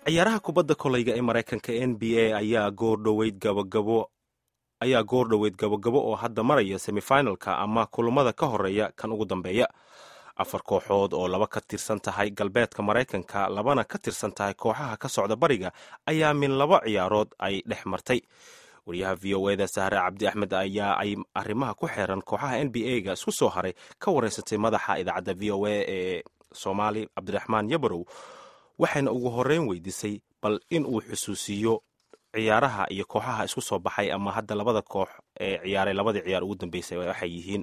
ciyaaraha kubadda kolayga ee maraykanka n b a ayaa goordhoweyd gabagabo ayaa goor dhoweyd gabogabo oo hadda maraya semifinalka ama kulamada ka horeeya kan ugu dambeeya afar kooxood oo laba ka tirsan tahay galbeedka maraykanka labana ka tirsan tahay kooxaha ka socda bariga ayaa min laba ciyaarood ay dhex martay wariyaha v o eda sahre cabdi axmed ayaa ay arrimaha ku xeeran kooxaha n b a ga isku soo haray ka wareysatay madaxa idaacadda v o a ee soomaali cabdiraxmaan yabarow waxayna ugu horeyn weydiisay bal in uu xusuusiyo ciyaaraha iyo kooxaha isku soo baxay ama hadda labada koox ee ciyaaray labadii ciyaar ugu dambeysay waxay yihiin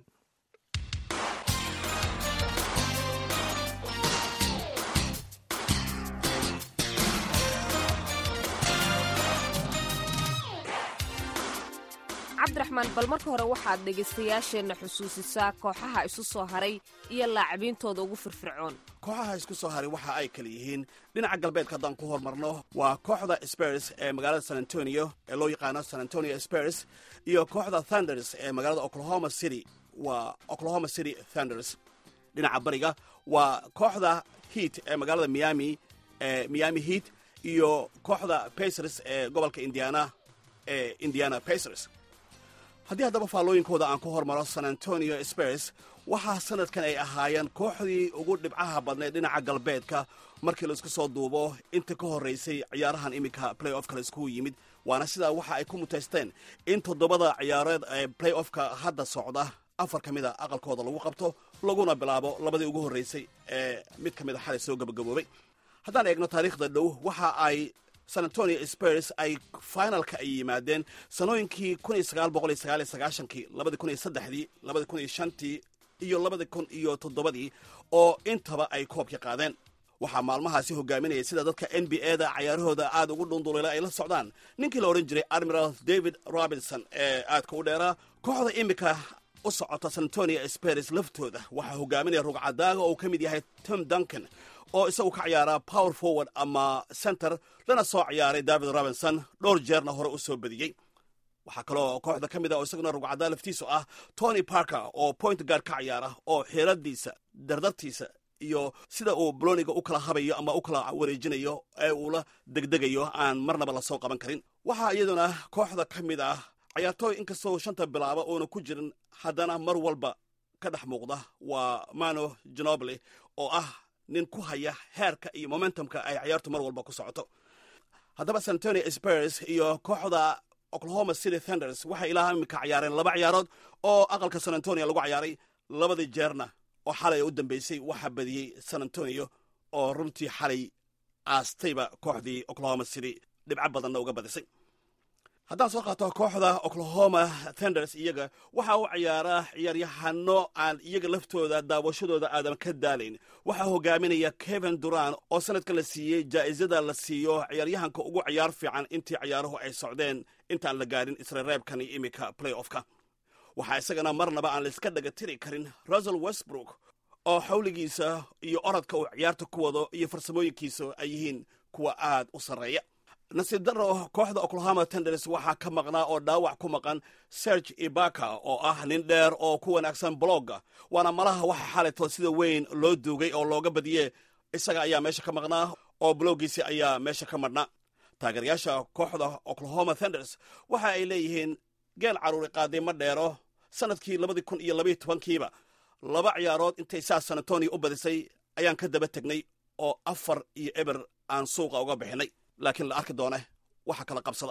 cabdiraxmaan bal marka hore waxaad dhegaystayaasheenna xusuusisaa kooxaha isu soo haray iyo laacibintooda ugu firfircoon kooxaha isku soo haray waxa ay kala yihiin dhinaca galbeedka haddaan ku hormarno waa kooxda spers ee magaalada san antonio ee loo yaqaano san antonio spers iyo kooxda thunders ee magaalada oklahoma city waa oklahoma city thunders dhinaca bariga waa kooxda heat ee magaalada miami ee miami heat iyo kooxda pacers ee gobolka indiana ee indiana pacers haddii haddaba faallooyinkooda aan ku hormaro san antonio spers waxaa sanadkan ay ahaayeen kooxdii ugu dhibcaha badnayd dhinaca galbeedka markii laisku soo duubo inta ka horraysay ciyaarahan iminka play offka la iskugu yimid waana sidaa waxa ay ku mutaysteen in toddobada ciyaareed ee play offka hadda socda afar ka mid a aqalkooda lagu qabto laguna bilaabo labadii ugu horraysay ee mid ka mid a xalay soo gabagaboobay haddaan eegno taariikhda dhow waxa ay san antonio spers ay finalka ay yimaadeen sanooyinkii kun iyo sagaal boqol iyo sagaal iyo sagaashankii labadii kun iyo saddexdii labadii kun iyo shantii iyo labadii kun iyo toddobadii oo intaba ay koobka qaadeen waxaa maalmahaasi hogaaminayay sida dadka n b a da cayaarahooda aad ugu dhundulayla ay la socdaan ninkii la odhan jiray admiral david robinson ee aadka u dheeraa kooxda imika u socota san antonio spers laftooda waxaa hogaaminaya rugcadaaga oo uu ka mid yahay tom duncan oo isagu ka ciyaara power forward ama center lana soo ciyaaray david robinson dhowr jeerna hore u soo badiyey waxaa kaloo kooxda ka mid ah oo isaguna rugcadaa laftiisu ah tony parker oo point guard ka ciyaara oo xeeladiisa dardartiisa iyo sida uu boloniga u kala habayo ama u kala wareejinayo ee uu la degdegayo aan marnaba lasoo qaban karin waxaa iyaduna kooxda ka mid ah cayaartooy inkastoo shanta bilaaba uuna ku jirin haddana mar walba ka dhex muuqda waa mano genoble oo ah nin ku haya heerka iyo momentumka ay ciyaartu mar walba ku socoto haddaba san antonio spers iyo kooxda oklahoma city thunders waxay ilaa imika ciyaareen laba ciyaarood oo aqalka san antonio lagu ciyaaray labadii jeerna oo xalay u dambeysay waxaa badiyey san antonio oo runtii xalay aastayba kooxdii oklahoma city dhibco badanna uga badisay haddaan soo qaato kooxda oklahoma thunders iyaga waxa u ciyaaraa ciyaaryahano aan iyaga laftooda daawashadooda aadan ka daalayn waxaa hogaaminaya kevin duran oo sanadka la siiyey jaa'isada la siiyo ciyaaryahanka ugu ciyaar fiican intii ciyaaruhu ay socdeen intaan la gaadhin isreereebkan iyo imika play offka waxaa isagana marnaba aan layska dhaga tiri karin rusel westbrook oo xawligiisa iyo orodka uu ciyaarta ku wado iyo farsamooyinkiisa ay yihiin kuwa aad u sarreeya nasiib daro kooxda oklahoma tenders waxaa ka maqnaa oo dhaawac ku maqan serge ibaka oo ah nin dheer oo ku wanaagsan blogga waana malaha waxa xalayto sida weyn loo duugay oo looga badiye isaga ayaa meesha ka maqnaa oo bloggiisi ayaa meesha ka madhnaa taageerayaasha kooxda oklahoma tenders waxa ay leeyihiin geel caruuri qaaday ma dheero sanadkii labadii kun iyo labaiyo tobankiiba laba ciyaarood intay saa san antonio u badisay ayaan ka daba tegnay oo afar iyo eber aan suuqa uga bixinay laakiin la arki doone waxa kala qabsada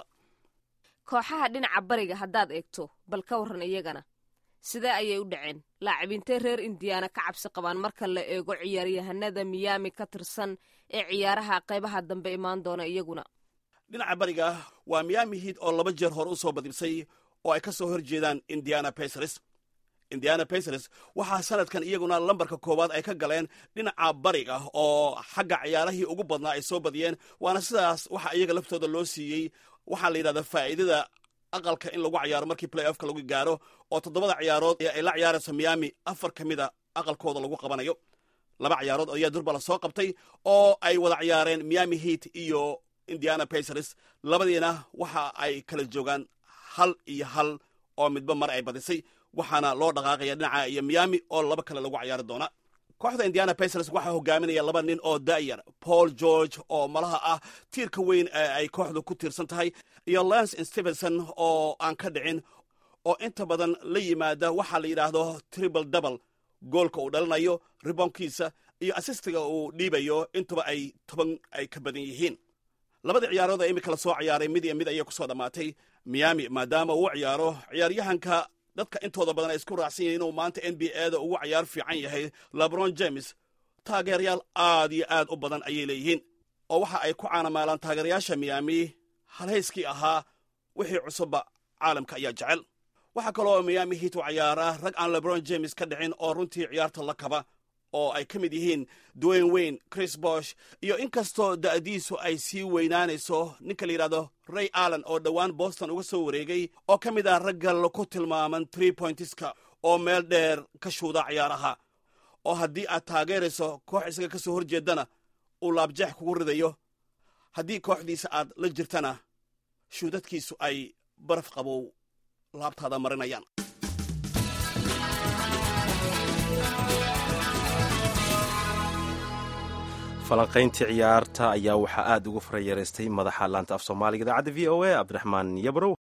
kooxaha dhinaca bariga haddaad eegto bal ka warran iyagana sidee ayay u dhaceen laacibintay reer indiana ka cabsi qabaan marka la eego ciyaaryahanada miyaami ka tirsan ee ciyaaraha qaybaha dambe imaan doona iyaguna dhinaca bariga waa miyaami hiid oo laba jeer hore u soo badibsay oo ay ka soo hor jeedaan indiana pacers indiana pacers waxaa sanadkan iyaguna lambarka koowaad ay ka galeen dhinaca bariga oo xagga ciyaarahii ugu badnaa ay soo badiyeen waana sidaas waxa iyaga laftooda loo siiyey waxaa la yidhahdaa faa'iidada aqalka in lagu ciyaaro markii play offka lagu gaaro oo toddobada ciyaarood ee ay la ciyaarayso miami afar ka mid a aqalkooda lagu qabanayo laba ciyaarood ayaa durba la soo qabtay oo ay wada ciyaareen miami heat iyo indiana pacers labadiina waxa ay kala joogaan hal iyo hal oo midba mar ay badisay waxaana loo dhaqaaqaya dhinaca iyo miami oo laba kale lagu ciyaari doona kooxda indiana pacers waxaa hogaaminaya laba nin oo da'yar paul george oo malaha ah tiirka weyn ee ay kooxdu ku tiirsan tahay iyo lance stevenson oo aan ka dhicin oo inta badan la yimaada waxaa la yidhaahdo triple double goolka uu dhalinayo ribonkiisa iyo asistiga uu dhiibayo intuba ay toban ay ka badan yihiin labadii ciyaarood ee imika la soo ciyaaray mid iyo mid ayay kusoo dhammaatay miami maadaama uu ciyaaro ciyaaryahanka dadka intooda badan ay isku raacsan yihiin inuu maanta n b a da ugu ciyaar fiican yahay lebron james taageerayaal aad iyo aad u badan ayay leeyihiin oo waxa ay ku caanamaalaan taageerayaasha miyaami halhayskii ahaa wixii cusubba caalamka ayaa jecel waxaa kaloo miyaami hiit u ciyaaraa rag aan lebron james ka dhicin oo runtii ciyaarta la kaba oo ay ka mid yihiin dwayne wayne chris bosh iyo inkastoo da'diisu ay sii weynaanayso ninka la yidhahdo ray allen oo dhowaan boston uga soo wareegay oo ka mid ah ragga ku tilmaaman tree pointiska oo meel dheer ka shuuda ciyaaraha oo haddii aad taageerayso koox isaga ka soo hor jeedana uu laabjeex kugu ridayo haddii kooxdiisa aad la jirtana shuudadkiisu ay baraf qabow laabtaada marinayaan falanqayntii ciyaarta ayaa waxaa aad ugu farayareystay madaxa laanta af soomaaliga idaacadda v o a cabdiraxmaan yabrow